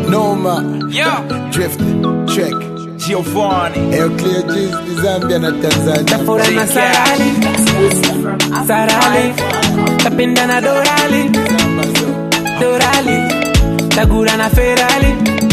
Noma, Yeah. Drift, Check, Giovanni. Air Clear G's, Zambia na Tanzania. Tafura na sarali sarali tapenda na dorali dorali tagura na ferali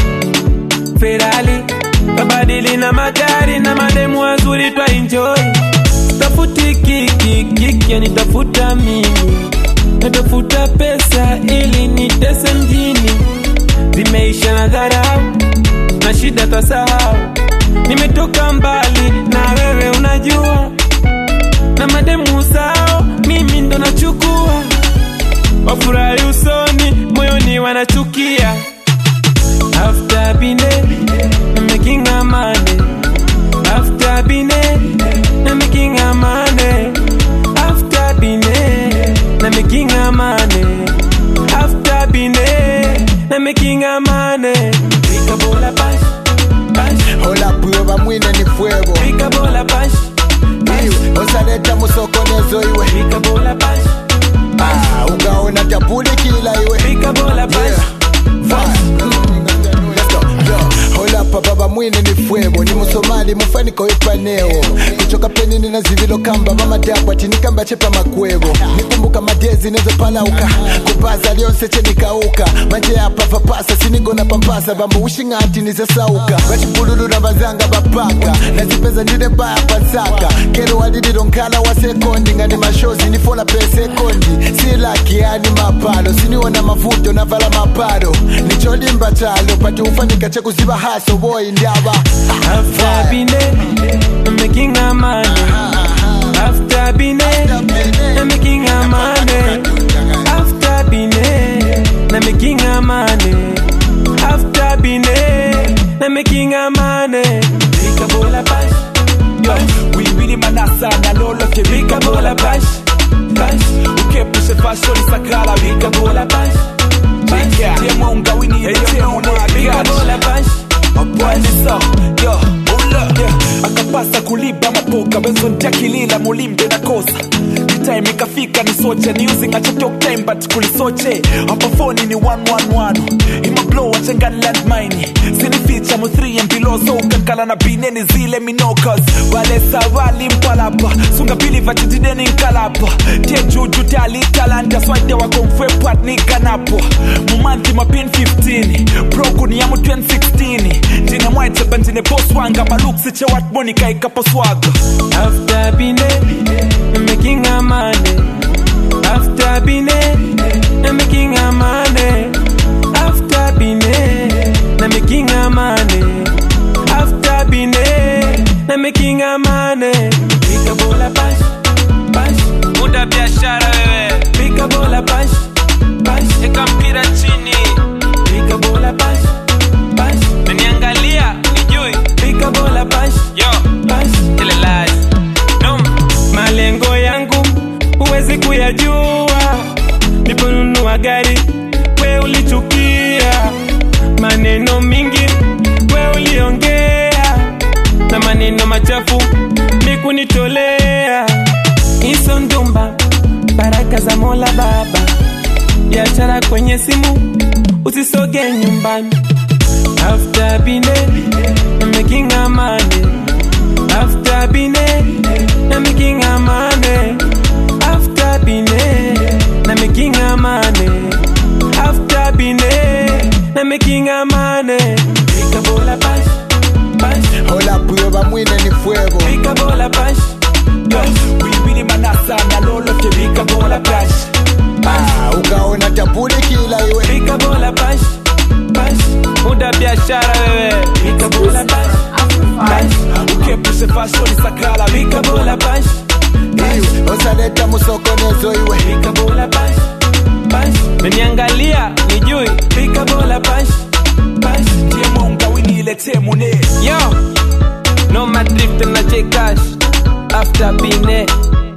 ferali tabadili na magari na mademu wazuri twa enjoy tafuti kiki kiki yanitafuta mimi natafuta pesa ili nitese mjini zimeisha na dharau na shida tasahau nimetoka mbali na wewe unajua na mademu sao mimi ndo nachukua wafurahi usoni moyoni wanachukia after bine na making a money after bine na making a money after bine na making a money after bine na making a money Pika bola bash bash Hola prueba mwine ni fuego. Pika bola bash bash Iwe, osaleta musokonezo iwe. Pika bola bash Ah, ugaona tapuli kila iwe. Pika bola bash Yeah. Fine. Let's go. Yo, hola pa baba mwine ni fuego ni musomali mufaniko ipaneo kuchoka peni nina zivilo kamba mama dabwati nikamba chepa makwego nikumbuka madezi nezopalauka kupaza lyonse chenikauka manje apa papasa sinigona pampasa bambo ushing'ati nizesauka vachipululu na bazanga bapaka nazipeza ndine baya pansaka kero walililo nkala wa sekondi ngani mashozi nifola pe sekondi silaki yani mapalo siniona mavuto navala mapalo nicholimba chalo pati ufanika chekuziba haso boy ndaba After bine I'm making a money After bine I'm making a money After bine I'm making a money After bine I'm making a money Pika bola bash Yo, wiwili manasa na lolote Pika bola bash bash ukepushe fashion sakala Pika bola bash bash tiemo ungawini yetemo Pika bola bash Bwanisa, yo, ula, yeah. akapasa kuliba mapoka benzo ntakilila mulimbe na kosa time ikafika nisoche niusi ngachotok time but kulisoche hapa foni ni 111 imablo wachengani landmine sinificha mu 3 and below so ukankala na bineni zile minokas wale sawali mpalapa sunga pili vachitideni nkalapa tie juju talitalanta swade wakomfwepwat nikanapo mumanthi mapin 15 prokuni yamu 2016 ndine mwaiteba ndine bos wanga maluksiche watmonika ikaposwaga After bine, I'm making a money. After bine, I'm making a money. After bine, I'm making a money. After bine, I'm making a money. Pika bola bash, bash. Muda biashara wewe. Pika bola bash, bash. Eka mpira chini. Pika bola bash, bash. Naniangalia, nijui. Pika bola bash, yo, bash. Ile lies. No. Malengo yangu huwezi kuyajua, niponunua gari we ulichukia, maneno mingi we uliongea, na maneno machafu mikunitolea. Hizo ndumba baraka za Mola Baba, biashara kwenye simu, usisoge nyumbani. After bine, I'm making a money. After bine, I'm making a money. After bine, I'm making a money. After bine, I'm making a money. Pika bola bash, bash. hola prueba mwine ni fuego Pika bola bash, Yo, wiwili manasa na lolote vikabola bash Ah, ugaona tapuli kila iwe pika bola bash, bash. Muda biashara wewe. Pika bola bash, bash. ukepushe fashion sakala Pika bola bash, bash. iwe osaleta musokonezo iwe Pika bola bash, bash. Meniangalia, nijui. Pika bola bash, bash. tiemo ungawini ilete mune Yo, no my drift na J Cash. After bine,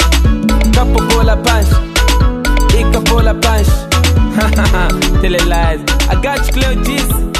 kapo bola punch, ika bola punch. Tell it lies. I got you, Cleo G's.